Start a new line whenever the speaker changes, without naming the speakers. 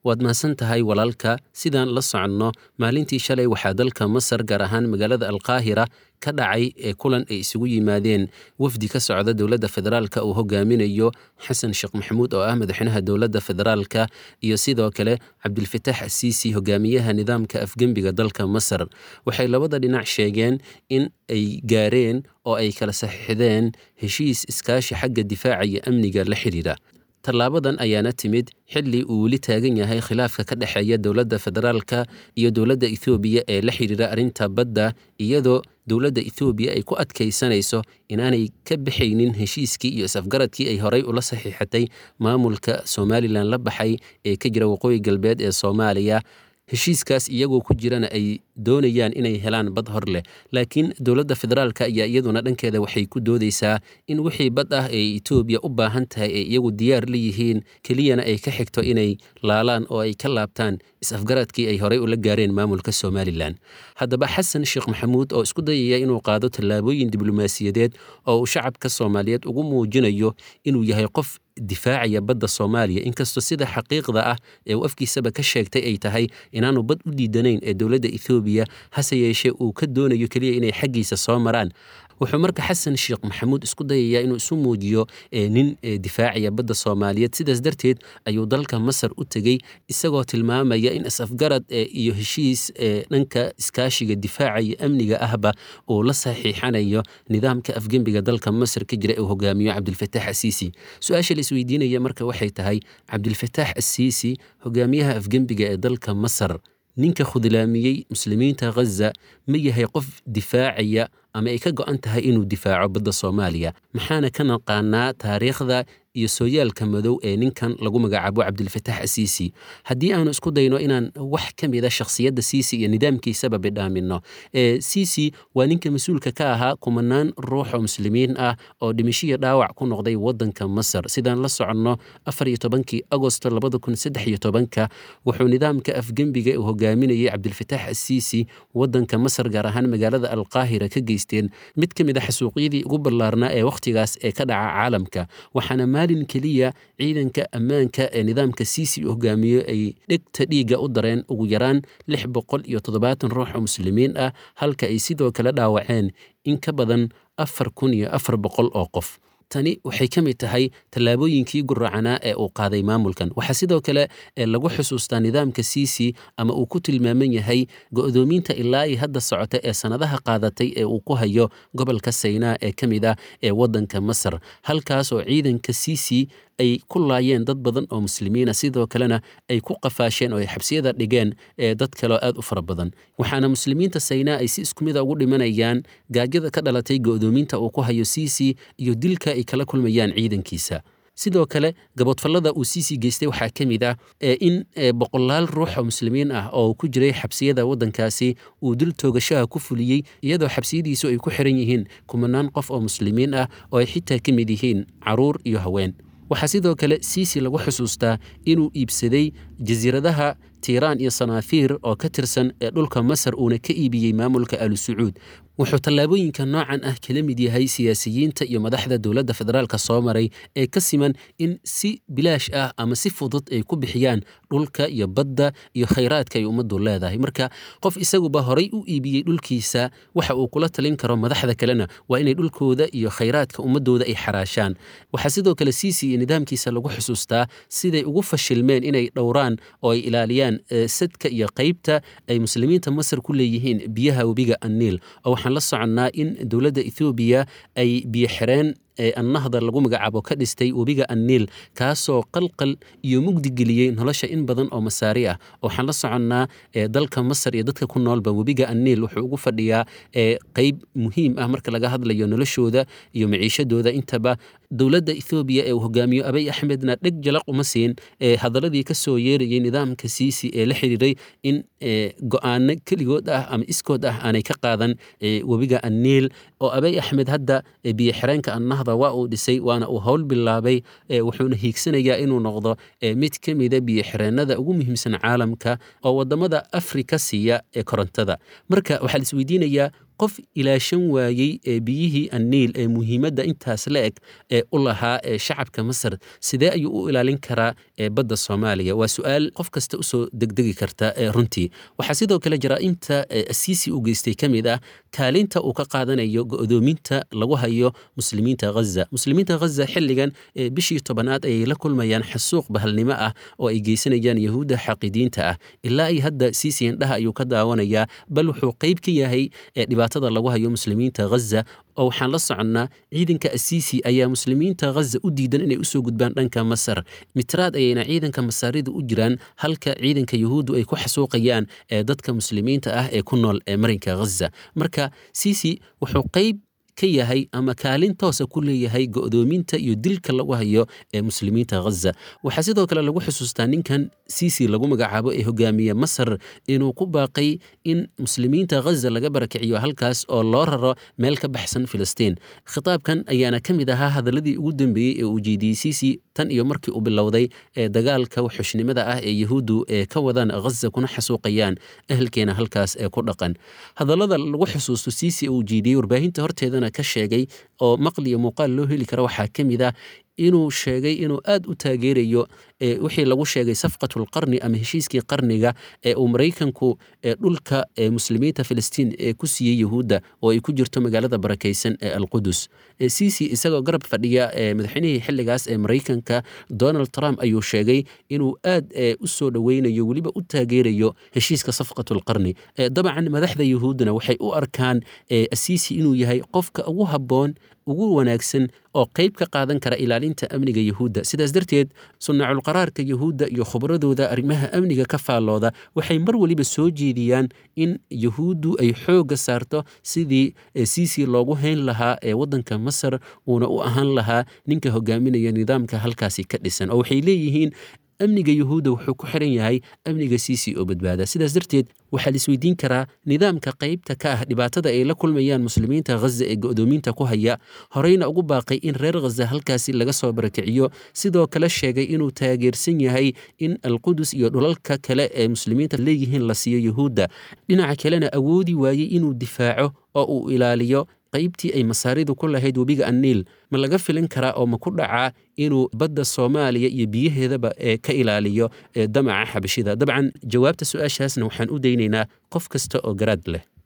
waad mahadsan tahay walaalka sidaan la soconno maalintii shalay waxaa dalka masar gaar ahaan magaalada alqaahira ka dhacay ee kulan ay isugu yimaadeen wafdi ka socda dowladda federaalka uu hogaaminayo xasan sheekh maxamuud oo ah madaxweynaha dowladda federaalka iyo sidoo kale cabdilfataax asiisi hogaamiyaha nidaamka afgembiga dalka masar waxay labada dhinac sheegeen in ay gaareen oo ay kala saxiixdeen heshiis iskaashi xagga difaaca iyo amniga la xidhiidha tallaabadan ayaana timid xilli uu weli taagan yahay khilaafka ka dhexeeya dowladda federaalka iyo dowladda ethoobiya ee la xidhiidha arrinta badda iyadoo dowladda ethoobiya ay ku adkaysanayso inaanay ka baxaynin heshiiskii iyo is-afgaradkii ay horey ula saxiixatay maamulka somalilan la baxay ee ka jira waqooyi galbeed ee soomaaliya heshiiskaas iyagoo ku jirana ay doonayaan inay helaan bad hor leh laakiin dowladda federaalka ayaa iyaduna dhankeeda waxay ku doodaysaa in wixii bad ah ee etoobiya u baahan tahay ay iyagu diyaar la yihiin keliyana ay ka xigto inay laalaan oo ay ka laabtaan is-afgaradkii ay horey ula gaareen maamulka somalilan haddaba xasan sheekh maxamuud oo isku dayaya inuu qaado tallaabooyin diblomaasiyadeed oo uu shacabka soomaaliyeed ugu muujinayo inuu yahay qof difaacaya badda soomaaliya inkastoo sida xaqiiqda ah ee uu afkiisaba ka sheegtay ay tahay inaanu bad u diidanayn ee dowladda ethoobiya hase yeeshee uu ka doonayo keliya inay xaggiisa soo maraan wuxuu marka xasan sheekh maxamuud isku dayayaa inuu isu muujiyo nin difaacaya badda soomaaliyeed sidaas darteed ayuu dalka masar u tegey isagoo tilmaamaya in is-afgarad iyo heshiis dhanka iskaashiga difaaca iyo amniga ahba uu la saxiixanayo nidaamka afgembiga dalka masar ka jira ee uu hogaamiyo cabdilfataax asiisi su-aasha la isweydiinaya marka waxay tahay cabdilfataax asiisi hogaamiyaha afgembiga ee dalka masar ninka khudlaamiyey muslimiinta ghaza ma yahay qof difaacaya ama ay ka go-an tahay inuu difaaco badda soomaaliya maxaana ka naqaanaa taariikhda iyo sooyaalka madow ee ninkan lagu magacaabo cabdilfataax asiisi haddii aanu isku dayno inaan wax ka mida shakhsiyadda siisi iyo nidaamkiisaba bidhaamino siisi waa ninka mas-uulka ka ahaa kumanaan ruux oo muslimiin ah oo dhimishiya dhaawac ku noqday wadanka masar sidaan la soconno afar iyo tobankii agosto labada kun saddex iyo tobanka wuxuu nidaamka afgembiga uu hogaaminayay cabdilfataax asiisi wadanka masar gaar ahaan magaalada alqaahira ka geysteen mid ka mid a xasuuqyadii ugu ballaarnaa ee wakhtigaas ee ka dhaca caalamka waxaana maalin keliya ciidanka ammaanka ee nidaamka siisi uu hogaamiyo ay dhegta dhiigga u dareen ugu yaraan lix boqol iyo toddobaatan ruux oo muslimiin ah halka ay sidoo kale dhaawaceen in ka badan afar kun iyo afar boqol oo qof tani waxay ka mid tahay tallaabooyinkii guracanaa ee uu qaaday maamulkan waxaa sidoo kale lagu xusuustaa nidaamka siisi ama uu ku tilmaaman yahay go-doominta ilaa i hadda socota ee sannadaha qaadatay ee uu ku hayo gobolka saynaa ee ka mid ah ee waddanka masar halkaas oo ciidanka siisi ay ku laayeen dad badan oo muslimiina sidoo kalena ay ku qafaasheen oo ay xabsiyada dhigeen ee dad kaleo aad u fara badan waxaana muslimiinta saynaa ay si isku mida ugu dhimanayaan gaajada ka dhalatay go-doominta uu ku hayo siisi iyo dilka ay kala kulmayaan ciidankiisa sidoo kale gaboodfallada uu siisi geystay waxaa ka mid ah in boqolaal ruux oo muslimiin ah oo ku jiray xabsiyada waddankaasi uu dil toogashaha ku fuliyey iyadoo xabsiyadiisu ay ku xiran yihiin kumanaan qof oo muslimiin ah oo ay xitaa ka mid yihiin caruur iyo haween waxaa sidoo kale siisi lagu xusuustaa inuu iibsaday jasiiradaha tiiraan iyo sanaafiir oo ka tirsan ee dhulka masar uuna ka iibiyey maamulka alu sacuud wuxuu tallaabooyinka noocan ah kala mid yahay siyaasiyiinta iyo madaxda dowladda federaalka soo maray ee ka siman in si bilaash ah ama si fudud ay ku bixiyaan dhulka iyo badda iyo khayraadka ay ummaddu leedahay marka qof isaguba horay u iibiyey dhulkiisa waxa uu kula talin karo madaxda kalena waa inay dhulkooda iyo khayraadka ummadooda ay xaraashaan waxaa sidoo kale siisi iyo nidaamkiisa lagu xusuustaa siday ugu fashilmeen inay dhowraan oo ay ilaaliyaan sadka iyo qaybta ay muslimiinta masar ku leeyihiin biyaha webiga anniil oo waxaan la soconnaa in dowladda ethoobiya ay biyo xireen annahda lagu magacaabo ka dhistay webiga anniil kaasoo qalqal iyo mugdi geliyey nolosha in badan oo masaari ah waxaan la soconnaa dalka masar iyo dadka ku noolba webiga anniil wuxuu ugu fadhiyaa qeyb muhiim ah marka laga hadlayo noloshooda iyo maciishadooda intaba dowladda ethoobiya ee uu hogaamiyo abay axmedna dheg jalaq uma siin hadaladii ka soo yeerayay nidaamka siisi ee la xiriiray in go-aano keligood ah ama iskood ah aanay ka qaadan webiga anniil oo abay axmed hadda biyo xireenka annahda waa uu dhisay waana uu howl bilaabay wuxuuna hiigsanayaa inuu noqdo mid ka mida biyo xireenada ugu muhiimsan caalamka oo wadamada afrika siiya ee korontada marka waxaa la isweydiinayaa qof ilaashan waayey ee biyihii anniil ee muhiimadda intaas la eg ee u lahaa ee shacabka masar sidee ayuu u ilaalin karaa ee badda soomaaliya waa su-aal qof kasta usoo degdegi karta ee runtii waxaa sidoo kale jaraa'imta asiisi u geystay ka mid ah kaalinta uu ka qaadanayo go'doominta lagu hayo muslimiinta ghaza muslimiinta ghaza xilligan ee bishii tobanaad ayay la kulmayaan xasuuq bahalnimo ah oo ay geysanayaan yahuudda xaqidiinta ah ilaa ay hadda siisi indhaha ayuu ka daawanayaa bal wuxuu qayb ka yahay ee dhibaatada lagu hayo muslimiinta ghaza oo waxaan la soconnaa ciidanka asiisi ayaa muslimiinta ghaza u diidan inay usoo gudbaan dhanka masar mitraad ayayna ciidanka masaarida u jiraan halka ciidanka yuhuuddu ay ku xasuuqayaan ee dadka muslimiinta ah ee ku nool ee marinka ghaza marka siisi wuxuu qayb ka yahay ama kaalin toosa ku leeyahay go'doominta iyo dilka lagu hayo ee muslimiinta ghaza waxaa sidoo kale lagu xusuustaa ninkan siisi lagu magacaabo ee hogaamiye masar inuu ku baaqay in muslimiinta ghaza laga barakiciyo halkaas oo loo raro meel ka baxsan filistiin khitaabkan ayaana ka mid ahaa hadaladii ugu dambeeyey ee uu jeediyey siisi tan iyo markii uu bilowday ee dagaalka wuxushnimada ah ee yahuuddu ee ka wadaan ghaza kuna xasuuqayaan ehelkeena halkaas ee ku dhaqan hadallada lagu xusuusto siisi uu jeediyey warbaahinta horteedana ka sheegay oo maqliyo muuqaal loo heli kara waxaa ka mid ah inuu sheegay inuu aad u taageerayo wixii lagu sheegay safqatulqarni ama heshiiskii qarniga ee uu maraykanku dhulka muslimiinta filistiin ee ku siiyey yahuudda oo ay ku jirto magaalada barakaysan ee alqudus ciisi isagoo garab fadhiya madaxweynihii xilligaas ee maraykanka donald trump ayuu sheegay inuu aad u soo dhoweynayo weliba u taageerayo heshiiska safqatulqarni dabcan madaxda yahuuddana waxay u arkaan asiisi inuu yahay qofka ugu habboon ugu wanaagsan oo qayb ka qaadan kara ilaalinta amniga yahuudda sidaas darteed sunnaculqaraarka yahuudda iyo khubradooda arrimaha amniga ka faallooda waxay mar weliba soo jeediyaan in yahuuddu ay xoogga saarto sidii siisi loogu hayn lahaa ee waddanka masar uuna u ahaan lahaa ninka hogaaminaya nidaamka halkaasi ka dhisan oo waxay leeyihiin amniga yuhuudda wuxuu ku xiran yahay amniga siisi oo badbaada sidaas darteed waxaa la isweydiin karaa nidaamka qaybta ka ah dhibaatada ay la kulmayaan muslimiinta ghaza ee go'doominta ku haya horeyna ugu baaqay in reer ghaza halkaasi laga soo barakiciyo sidoo kale sheegay inuu taageersan yahay in alqudus iyo dhulalka kale ee muslimiinta leeyihiin la siiyo yuhuudda dhinaca kalena awoodi waayey inuu difaaco oo uu ilaaliyo qaybtii ay masaaridu ku lahayd webiga anniil ma laga filin karaa oo ma ku dhacaa inuu badda soomaaliya iyo biyaheedaba ee ka ilaaliyo damaca xabashida dabcan jawaabta su-aashaasna waxaan u daynaynaa qof kasta oo garaad leh